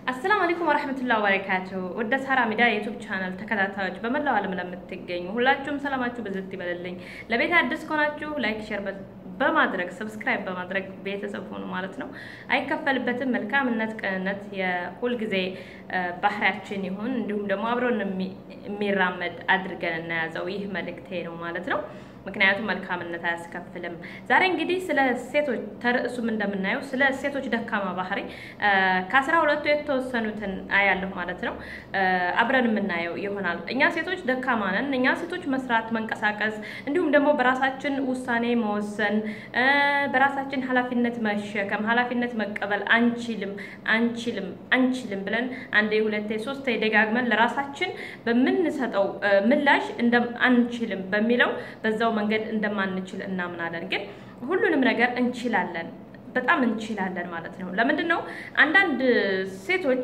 አሰላሙ አለይኩም ወራህመቱላሂ ወበረካቱ። ወደ ሳራ ሚዲያ የዩቲዩብ ቻናል ተከታታዮች በመላው ዓለም ለምትገኙ ሁላችሁም ሰላማችሁ ብዝት ይበልልኝ። ለቤት አዲስ ከሆናችሁ ላይክ፣ ሼር በማድረግ ሰብስክራይብ በማድረግ ቤተሰብ ሆኑ ማለት ነው። አይከፈልበትም። መልካምነት፣ ቅንነት የሁልጊዜ ባህሪያችን ይሁን። እንዲሁም ደግሞ አብሮን የሚራመድ አድርገን እናያዘው። ይህ መልእክቴ ነው ማለት ነው። ምክንያቱም መልካምነት አያስከፍልም። ዛሬ እንግዲህ ስለ ሴቶች ተርዕሱም እንደምናየው ስለ ሴቶች ደካማ ባህሪ ከአስራ ሁለቱ የተወሰኑትን አያለሁ ማለት ነው። አብረን የምናየው ይሆናል። እኛ ሴቶች ደካማ ነን። እኛ ሴቶች መስራት፣ መንቀሳቀስ እንዲሁም ደግሞ በራሳችን ውሳኔ መወሰን፣ በራሳችን ኃላፊነት መሸከም፣ ኃላፊነት መቀበል አንችልም፣ አንችልም፣ አንችልም ብለን አንዴ ሁለቴ ሶስቴ ደጋግመን ለራሳችን በምንሰጠው ምላሽ እንደ አንችልም በሚለው በዛው መንገድ እንደማንችል እናምናለን። ግን ሁሉንም ነገር እንችላለን፣ በጣም እንችላለን ማለት ነው። ለምንድን ነው አንዳንድ ሴቶች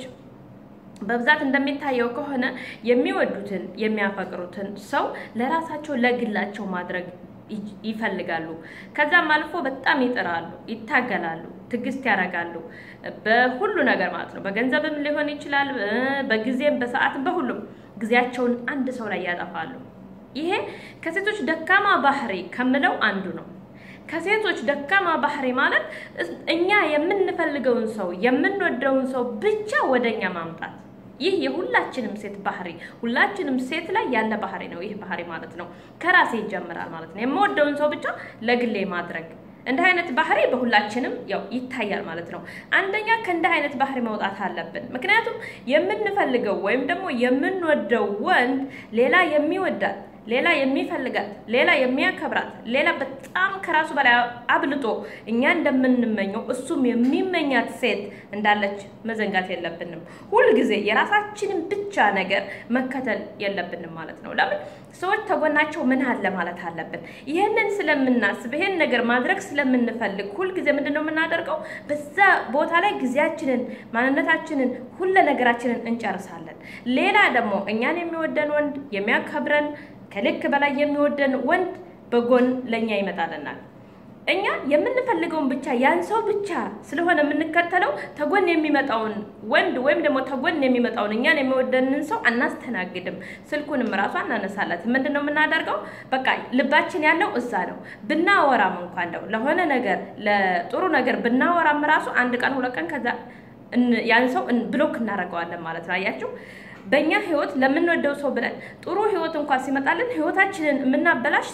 በብዛት እንደሚታየው ከሆነ የሚወዱትን የሚያፈቅሩትን ሰው ለራሳቸው ለግላቸው ማድረግ ይፈልጋሉ። ከዛም አልፎ በጣም ይጥራሉ፣ ይታገላሉ፣ ትዕግስት ያደርጋሉ በሁሉ ነገር ማለት ነው። በገንዘብም ሊሆን ይችላል፣ በጊዜም በሰዓትም፣ በሁሉም ጊዜያቸውን አንድ ሰው ላይ ያጠፋሉ። ይሄ ከሴቶች ደካማ ባህሪ ከምለው አንዱ ነው። ከሴቶች ደካማ ባህሪ ማለት እኛ የምንፈልገውን ሰው የምንወደውን ሰው ብቻ ወደኛ ማምጣት። ይህ የሁላችንም ሴት ባህሪ ሁላችንም ሴት ላይ ያለ ባህሪ ነው። ይህ ባህሪ ማለት ነው ከራሴ ይጀምራል ማለት ነው። የምወደውን ሰው ብቻ ለግሌ ማድረግ እንዲህ አይነት ባህሪ በሁላችንም ያው ይታያል ማለት ነው። አንደኛ ከእንዲህ አይነት ባህሪ መውጣት አለብን። ምክንያቱም የምንፈልገው ወይም ደግሞ የምንወደው ወንድ ሌላ የሚወዳት ሌላ የሚፈልጋት ሌላ የሚያከብራት ሌላ በጣም ከራሱ በላይ አብልጦ እኛ እንደምንመኘው እሱም የሚመኛት ሴት እንዳለች መዘንጋት የለብንም። ሁልጊዜ የራሳችንን ብቻ ነገር መከተል የለብንም ማለት ነው። ለምን ሰዎች ተጎናቸው ምን አለ ማለት አለብን። ይህንን ስለምናስብ ይህን ነገር ማድረግ ስለምንፈልግ ሁልጊዜ ምንድን ነው የምናደርገው? በዛ ቦታ ላይ ጊዜያችንን፣ ማንነታችንን፣ ሁለ ነገራችንን እንጨርሳለን። ሌላ ደግሞ እኛን የሚወደን ወንድ የሚያከብረን ከልክ በላይ የሚወደን ወንድ በጎን ለኛ ይመጣልናል። እኛ የምንፈልገውን ብቻ ያን ሰው ብቻ ስለሆነ የምንከተለው ተጎን የሚመጣውን ወንድ ወይም ደግሞ ተጎን የሚመጣውን እኛን የሚወደንን ሰው አናስተናግድም። ስልኩንም ራሱ አናነሳለት። ምንድን ነው የምናደርገው? በቃ ልባችን ያለው እዛ ነው። ብናወራም እንኳ እንደው ለሆነ ነገር ለጥሩ ነገር ብናወራም ራሱ አንድ ቀን ሁለት ቀን ከዛ ያን ሰው ብሎክ እናደርገዋለን ማለት ነው። አያችሁ በእኛ ህይወት ለምንወደው ሰው ብለን ጥሩ ህይወት እንኳን ሲመጣልን ህይወታችንን የምናበላሽ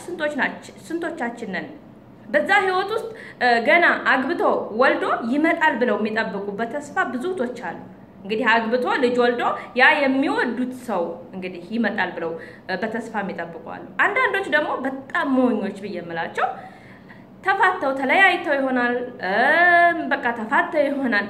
ስንቶቻችን ነን? በዛ ህይወት ውስጥ ገና አግብቶ ወልዶ ይመጣል ብለው የሚጠብቁ በተስፋ ብዙ እህቶች አሉ። እንግዲህ አግብቶ ልጅ ወልዶ ያ የሚወዱት ሰው እንግዲህ ይመጣል ብለው በተስፋ የሚጠብቁ አሉ። አንዳንዶች ደግሞ በጣም ሞኞች ብዬ የምላቸው ተፋተው ተለያይተው ይሆናል፣ በቃ ተፋተው ይሆናል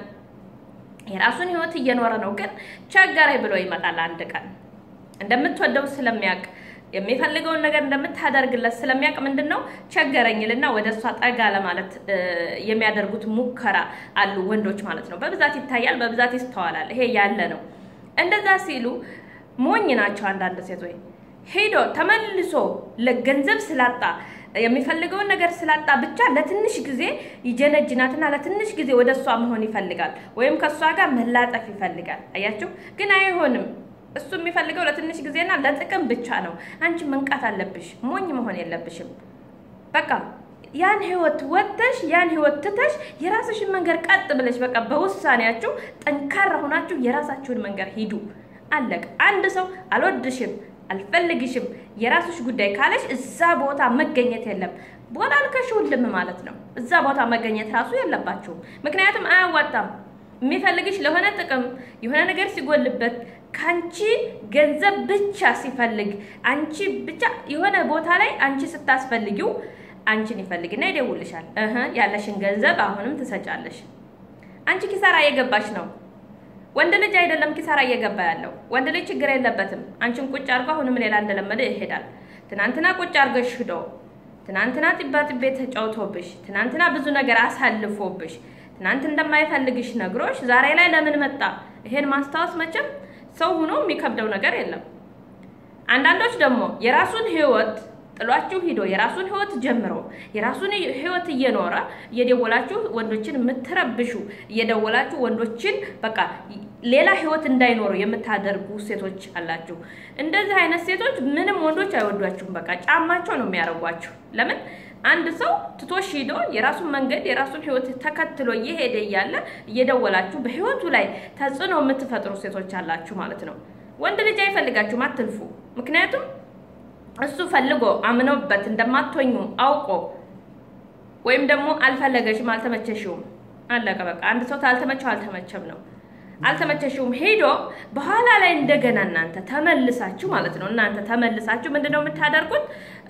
የራሱን ህይወት እየኖረ ነው። ግን ቸገረኝ ብሎ ይመጣል አንድ ቀን እንደምትወደው ስለሚያውቅ የሚፈልገውን ነገር እንደምታደርግለት ስለሚያውቅ ምንድን ነው ቸገረኝልና ወደ እሷ ጠጋ ለማለት የሚያደርጉት ሙከራ አሉ ወንዶች ማለት ነው። በብዛት ይታያል፣ በብዛት ይስተዋላል። ይሄ ያለ ነው። እንደዛ ሲሉ ሞኝ ናቸው አንዳንድ ሴቶች። ሄዶ ተመልሶ ለገንዘብ ስላጣ የሚፈልገውን ነገር ስላጣ ብቻ ለትንሽ ጊዜ ይጀነጅናትና ለትንሽ ጊዜ ወደ እሷ መሆን ይፈልጋል፣ ወይም ከእሷ ጋር መላጠፍ ይፈልጋል። አያችሁ፣ ግን አይሆንም። እሱ የሚፈልገው ለትንሽ ጊዜና ለጥቅም ብቻ ነው። አንቺ መንቃት አለብሽ፣ ሞኝ መሆን የለብሽም። በቃ ያን ህይወት ወጥተሽ ያን ህይወት ትተሽ የራስሽን መንገድ ቀጥ ብለሽ በቃ በውሳኔያችሁ ጠንካራ ሆናችሁ የራሳችሁን መንገድ ሂዱ። አለቅ። አንድ ሰው አልወድሽም አልፈልግሽም የራስሽ ጉዳይ ካለሽ እዛ ቦታ መገኘት የለም። ቦታ አልከሽውልም ማለት ነው። እዛ ቦታ መገኘት ራሱ የለባችሁም። ምክንያቱም አያዋጣም። የሚፈልግሽ ለሆነ ጥቅም የሆነ ነገር ሲጎልበት ከአንቺ ገንዘብ ብቻ ሲፈልግ አንቺ ብቻ የሆነ ቦታ ላይ አንቺ ስታስፈልጊው አንቺን ይፈልግና ይደውልሻል። እህ ያለሽን ገንዘብ አሁንም ትሰጫለሽ። አንቺ ኪሳራ እየገባሽ ነው። ወንድ ልጅ አይደለም ኪሳራ እየገባ ያለው። ወንድ ልጅ ችግር የለበትም። አንቺን ቁጭ አድርጎ አሁንም ሌላ እንደለመደ ይሄዳል። ትናንትና ቁጭ አድርገሽ ሂዶ ትናንትና ጢባ ጢቤ ተጫውቶብሽ፣ ትናንትና ብዙ ነገር አሳልፎብሽ፣ ትናንት እንደማይፈልግሽ ነግሮሽ ዛሬ ላይ ለምን መጣ? ይሄን ማስታወስ መቼም ሰው ሆኖ የሚከብደው ነገር የለም። አንዳንዶች ደግሞ የራሱን ህይወት ጥሏችሁ ሂዶ የራሱን ህይወት ጀምሮ የራሱን ህይወት እየኖረ እየደወላችሁ ወንዶችን የምትረብሹ እየደወላችሁ ወንዶችን በቃ ሌላ ህይወት እንዳይኖሩ የምታደርጉ ሴቶች አላችሁ። እንደዚህ አይነት ሴቶች ምንም ወንዶች አይወዷችሁም። በቃ ጫማቸው ነው የሚያደርጓችሁ። ለምን አንድ ሰው ትቶሽ ሂዶ የራሱን መንገድ የራሱን ህይወት ተከትሎ እየሄደ እያለ እየደወላችሁ በህይወቱ ላይ ተጽዕኖ የምትፈጥሩ ሴቶች አላችሁ ማለት ነው። ወንድ ልጅ አይፈልጋችሁም፣ አትልፉ። ምክንያቱም እሱ ፈልጎ አምኖበት እንደማትሆኙ አውቆ ወይም ደግሞ አልፈለገሽም፣ አልተመቸሽውም፣ አለቀ በቃ። አንድ ሰው ታልተመቸው አልተመቸም ነው። አልተመቸሽውም ሄዶ በኋላ ላይ እንደገና እናንተ ተመልሳችሁ ማለት ነው እናንተ ተመልሳችሁ ምንድን ነው የምታደርጉት?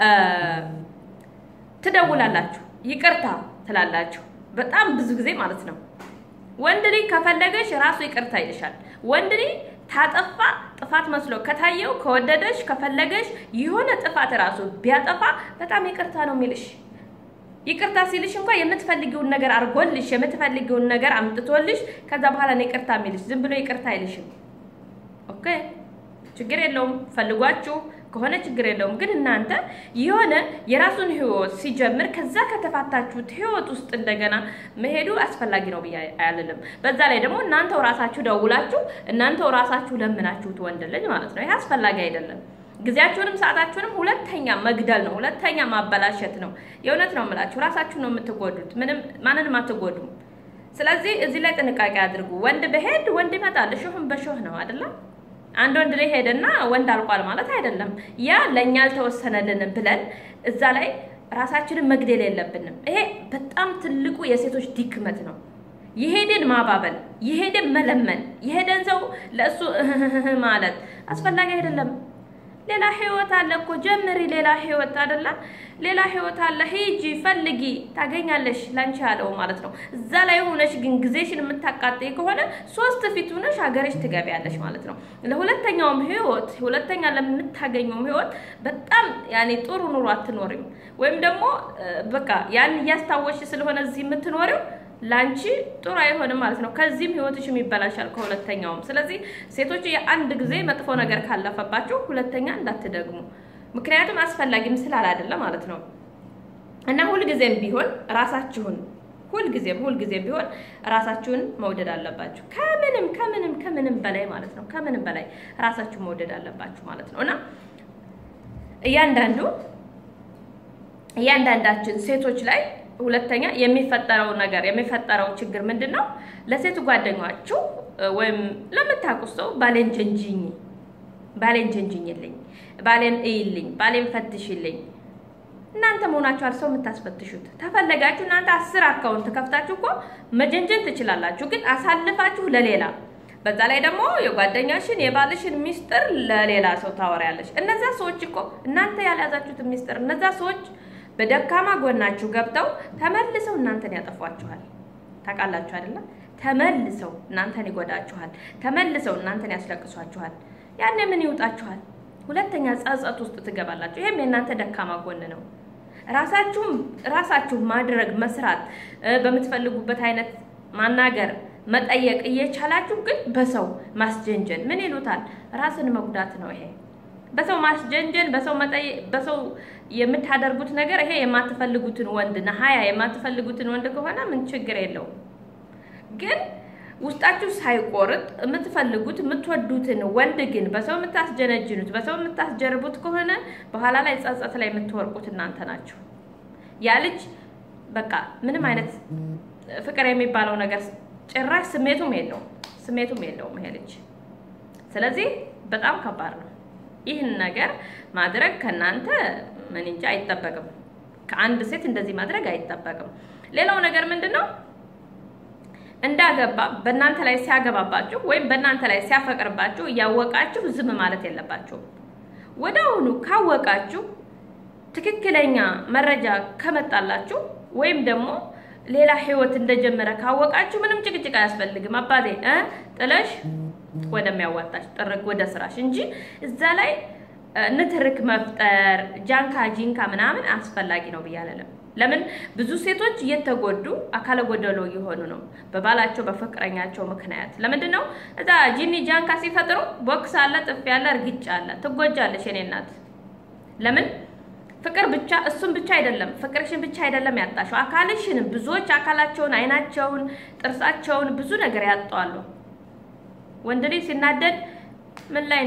ትደውላላችሁ፣ ይቅርታ ትላላችሁ። በጣም ብዙ ጊዜ ማለት ነው። ወንድ ልጅ ከፈለገሽ ራሱ ይቅርታ ይልሻል። ወንድ ልጅ ታጠፋ ጥፋት መስሎ ከታየው ከወደደሽ ከፈለገሽ የሆነ ጥፋት ራሱ ቢያጠፋ በጣም ይቅርታ ነው የሚልሽ። ይቅርታ ሲልሽ እንኳን የምትፈልጊውን ነገር አድርጎልሽ የምትፈልጊውን ነገር አምጥቶልሽ ከዛ በኋላ ነው ይቅርታ የሚልሽ። ዝም ብሎ ይቅርታ አይልሽም። ኦኬ ችግር የለውም ፈልጓችሁ ከሆነ ችግር የለውም። ግን እናንተ የሆነ የራሱን ህይወት ሲጀምር ከዛ ከተፋታችሁት ህይወት ውስጥ እንደገና መሄዱ አስፈላጊ ነው ብዬ አያልልም። በዛ ላይ ደግሞ እናንተው ራሳችሁ ደውላችሁ እናንተው ራሳችሁ ለምናችሁት ወንድ ልጅ ማለት ነው። ይሄ አስፈላጊ አይደለም። ጊዜያችሁንም ሰዓታችሁንም ሁለተኛ መግደል ነው፣ ሁለተኛ ማበላሸት ነው። የእውነት ነው የምላችሁ፣ ራሳችሁ ነው የምትጎዱት፣ ምንም ማንንም አትጎዱም። ስለዚህ እዚህ ላይ ጥንቃቄ አድርጉ። ወንድ በሄድ ወንድ ይመጣል። እሾህም በሾህ ነው አይደለም። አንድ ወንድ ላይ ሄደና ወንድ አልቋል ማለት አይደለም። ያ ለእኛ አልተወሰነልንም ብለን እዛ ላይ ራሳችንን መግደል የለብንም። ይሄ በጣም ትልቁ የሴቶች ድክመት ነው። የሄደን ማባበል፣ የሄደን መለመን፣ የሄደን ሰው ለእሱ ማለት አስፈላጊ አይደለም። ሌላ ህይወት አለ እኮ ጀምሪ። ሌላ ህይወት አይደለም፣ ሌላ ህይወት አለ። ሂጂ ፈልጊ፣ ታገኛለሽ። ላንቺ ያለው ማለት ነው። እዛ ላይ ሆነሽ ግን ጊዜሽን የምታቃጥይ ከሆነ ሶስት ፊት ሆነሽ ሀገርሽ ትገቢያለሽ ማለት ነው። ለሁለተኛውም ህይወት ሁለተኛ ለምታገኘውም ህይወት በጣም ያኔ ጥሩ ኑሮ አትኖሪም። ወይም ደግሞ በቃ ያን እያስታወሽ ስለሆነ እዚህ የምትኖሪው ላንቺ ጥሩ አይሆንም ማለት ነው። ከዚህም ህይወትሽም ይበላሻል ከሁለተኛውም። ስለዚህ ሴቶች የአንድ ጊዜ መጥፎ ነገር ካለፈባችሁ ሁለተኛ እንዳትደግሙ፣ ምክንያቱም አስፈላጊም ስላላደለ ማለት ነው። እና ሁልጊዜም ቢሆን ራሳችሁን ሁልጊዜም ሁልጊዜም ቢሆን ራሳችሁን መውደድ አለባችሁ። ከምንም ከምንም ከምንም በላይ ማለት ነው። ከምንም በላይ ራሳችሁን መውደድ አለባችሁ ማለት ነው እና እያንዳንዱ እያንዳንዳችን ሴቶች ላይ ሁለተኛ የሚፈጠረው ነገር የሚፈጠረው ችግር ምንድን ነው? ለሴት ጓደኛችሁ ወይም ለምታውቁት ሰው ባሌን ጀንጅኝ፣ ባሌን ጀንጅኝልኝ፣ ባሌን እይልኝ፣ ባሌን ፈትሽልኝ። እናንተ መሆናችኋል ሰው የምታስፈትሹት። ተፈለጋችሁ እናንተ አስር አካውንት ከፍታችሁ እኮ መጀንጀን ትችላላችሁ፣ ግን አሳልፋችሁ ለሌላ በዛ ላይ ደግሞ የጓደኛሽን የባልሽን ሚስጥር ለሌላ ሰው ታወሪያለሽ። እነዛ ሰዎች እኮ እናንተ ያልያዛችሁትን ሚስጥር እነዛ ሰዎች በደካማ ጎናችሁ ገብተው ተመልሰው እናንተን ያጠፏችኋል። ታውቃላችሁ አይደለም? ተመልሰው እናንተን ይጎዳችኋል። ተመልሰው እናንተን ያስለቅሷችኋል። ያኔ ምን ይውጣችኋል? ሁለተኛ ጸጸት ውስጥ ትገባላችሁ። ይሄም የእናንተ ደካማ ጎን ነው። ራሳችሁም ራሳችሁ ማድረግ መስራት፣ በምትፈልጉበት አይነት ማናገር፣ መጠየቅ እየቻላችሁ ግን በሰው ማስጀንጀን ምን ይሉታል? ራስን መጉዳት ነው ይሄ በሰው ማስጀንጀን በሰው መጠየቅ በሰው የምታደርጉት ነገር ይሄ የማትፈልጉትን ወንድ ነሀያ የማትፈልጉትን ወንድ ከሆነ ምን ችግር የለውም። ግን ውስጣችሁ ሳይቆርጥ የምትፈልጉት የምትወዱትን ወንድ ግን በሰው የምታስጀነጅኑት በሰው የምታስጀርቡት ከሆነ በኋላ ላይ ጸጸት ላይ የምትወርቁት እናንተ ናችሁ። ያ ልጅ በቃ ምንም አይነት ፍቅር የሚባለው ነገር ጭራሽ ስሜቱም የለውም ስሜቱም የለውም ይሄ ልጅ። ስለዚህ በጣም ከባድ ነው። ይህን ነገር ማድረግ ከእናንተ ምን እንጂ አይጠበቅም። ከአንድ ሴት እንደዚህ ማድረግ አይጠበቅም። ሌላው ነገር ምንድን ነው? እንዳገባ በእናንተ ላይ ሲያገባባችሁ ወይም በእናንተ ላይ ሲያፈቅርባችሁ እያወቃችሁ ዝም ማለት የለባችሁም። ወደ አሁኑ ካወቃችሁ ትክክለኛ መረጃ ከመጣላችሁ ወይም ደግሞ ሌላ ህይወት እንደጀመረ ካወቃችሁ ምንም ጭቅጭቅ አያስፈልግም። አባቴ እ ጥለሽ ወደሚያዋጣሽ ጥርግ ወደ ስራሽ እንጂ እዛ ላይ ንትርክ መፍጠር ጃንካ ጂንካ ምናምን አስፈላጊ ነው ብዬ አልልም። ለምን ብዙ ሴቶች እየተጎዱ አካለ ጎደሎ እየሆኑ ነው በባላቸው በፍቅረኛቸው ምክንያት። ለምንድን ነው እዛ ጂኒ ጃንካ ሲፈጥሩ ቦክስ አለ፣ ጥፊ አለ፣ እርግጫ አለ። ትጎጃለሽ የኔ እናት። ለምን ፍቅር ብቻ እሱን ብቻ አይደለም፣ ፍቅርሽን ብቻ አይደለም ያጣሽው፣ አካልሽንም ብዙዎች አካላቸውን፣ አይናቸውን፣ ጥርሳቸውን ብዙ ነገር ያጣዋሉ። ወንድ ልጅ ሲናደድ ምን ላይ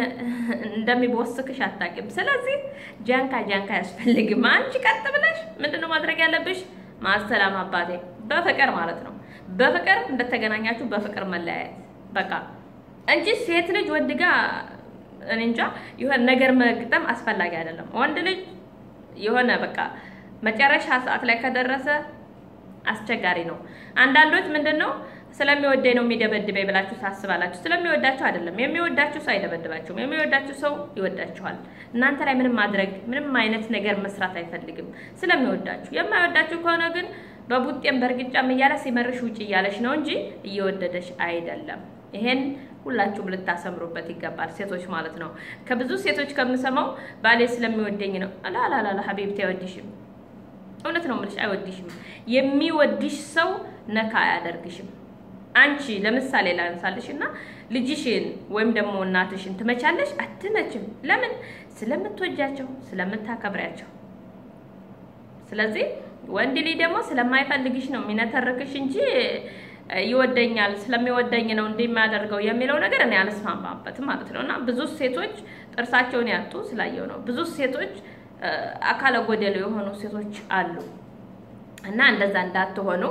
እንደሚቦስክሽ አታውቂም። ስለዚህ ጃንካ ጃንካ አያስፈልግም። አንቺ ቀጥ ብለሽ ምንድነው ማድረግ ያለብሽ? ማሰላም አባቴ፣ በፍቅር ማለት ነው። በፍቅር እንደተገናኛችሁ በፍቅር መለያየት በቃ እንጂ ሴት ልጅ ወንድ ጋር እኔ እንጃ የሆነ ነገር መግጠም አስፈላጊ አይደለም። ወንድ ልጅ የሆነ በቃ መጨረሻ ሰዓት ላይ ከደረሰ አስቸጋሪ ነው። አንዳንዶች ምንድን ነው ስለሚወደኝ ነው የሚደበድበኝ ብላችሁ ታስባላችሁ። ስለሚወዳችሁ አይደለም። የሚወዳችሁ ሰው አይደበድባችሁም። የሚወዳችሁ ሰው ይወዳችኋል። እናንተ ላይ ምንም ማድረግ ምንም አይነት ነገር መስራት አይፈልግም ስለሚወዳችሁ። የማይወዳችሁ ከሆነ ግን በቡጤም በእርግጫም እያለ ሲመርሽ ውጭ እያለሽ ነው እንጂ እየወደደሽ አይደለም። ይሄን ሁላችሁም ልታሰምሩበት ይገባል፣ ሴቶች ማለት ነው። ከብዙ ሴቶች ከምሰማው ባሌ ስለሚወደኝ ነው። ላላላላ ሀቢብቲ አይወድሽም። እውነት ነው የምልሽ፣ አይወድሽም። የሚወድሽ ሰው ነካ አያደርግሽም። አንቺ ለምሳሌ ላንሳልሽ እና ልጅሽን ወይም ደግሞ እናትሽን ትመቻለሽ? አትመችም። ለምን? ስለምትወጃቸው፣ ስለምታከብሪያቸው። ስለዚህ ወንድ ልጅ ደግሞ ስለማይፈልግሽ ነው የሚነተርክሽ እንጂ ይወደኛል ስለሚወደኝ ነው እንደሚያደርገው የሚለው ነገር እኔ አልስማማበትም ማለት ነው። እና ብዙ ሴቶች ጥርሳቸውን ያጡ ስላየው ነው። ብዙ ሴቶች አካለ ጎደሎ የሆኑ ሴቶች አሉ። እና እንደዛ እንዳትሆኑ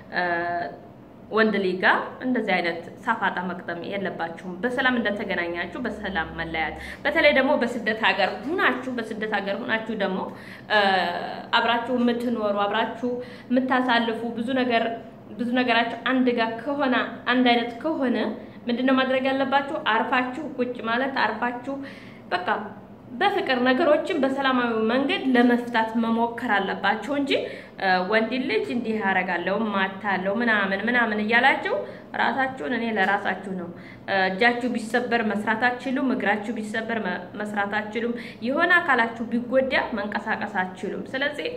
ወንድ ልጅ ጋር እንደዚህ አይነት ሳፋጣ መቅጠም የለባችሁም። በሰላም እንደተገናኛችሁ በሰላም መለያት። በተለይ ደግሞ በስደት ሀገር ሁናችሁ በስደት ሀገር ሁናችሁ ደግሞ አብራችሁ የምትኖሩ አብራችሁ የምታሳልፉ ብዙ ነገር ብዙ ነገራችሁ አንድ ጋር ከሆነ አንድ አይነት ከሆነ ምንድነው ማድረግ ያለባችሁ? አርፋችሁ ቁጭ ማለት አርፋችሁ በቃ በፍቅር ነገሮችን በሰላማዊ መንገድ ለመፍታት መሞከር አለባቸው እንጂ ወንድ ልጅ እንዲህ ያደርጋለሁ ማታለው ምናምን ምናምን እያላችሁ ራሳችሁን እኔ ለራሳችሁ ነው። እጃችሁ ቢሰበር መስራት አትችሉም። እግራችሁ ቢሰበር መስራት አትችሉም። የሆነ አካላችሁ ቢጎዳ መንቀሳቀስ አትችሉም። ስለዚህ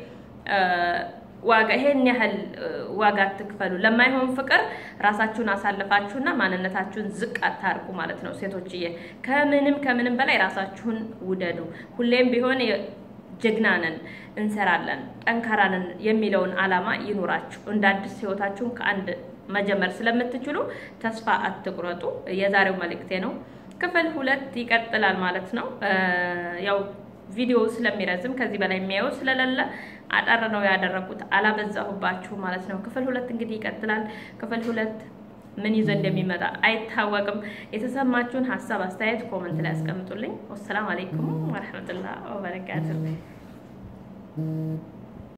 ዋጋ ይሄን ያህል ዋጋ አትክፈሉ። ለማይሆን ፍቅር ራሳችሁን አሳልፋችሁና ማንነታችሁን ዝቅ አታርጉ ማለት ነው። ሴቶችዬ ከምንም ከምንም በላይ ራሳችሁን ውደዱ። ሁሌም ቢሆን ጀግና ነን፣ እንሰራለን፣ ጠንካራ ነን የሚለውን አላማ ይኑራችሁ። እንደ አዲስ ህይወታችሁን ከአንድ መጀመር ስለምትችሉ ተስፋ አትቁረጡ። የዛሬው መልእክቴ ነው። ክፍል ሁለት ይቀጥላል ማለት ነው። ያው ቪዲዮ ስለሚረዝም ከዚህ በላይ የሚያየው ስለሌለ አጠር ነው ያደረኩት፣ አላበዛሁባችሁ ማለት ነው። ክፍል ሁለት እንግዲህ ይቀጥላል። ክፍል ሁለት ምን ይዞ እንደሚመጣ አይታወቅም። የተሰማችሁን ሀሳብ አስተያየት ኮመንት ላይ ያስቀምጡልኝ። ወሰላም አሌይኩም ወረህመቱላህ ወበረካቱ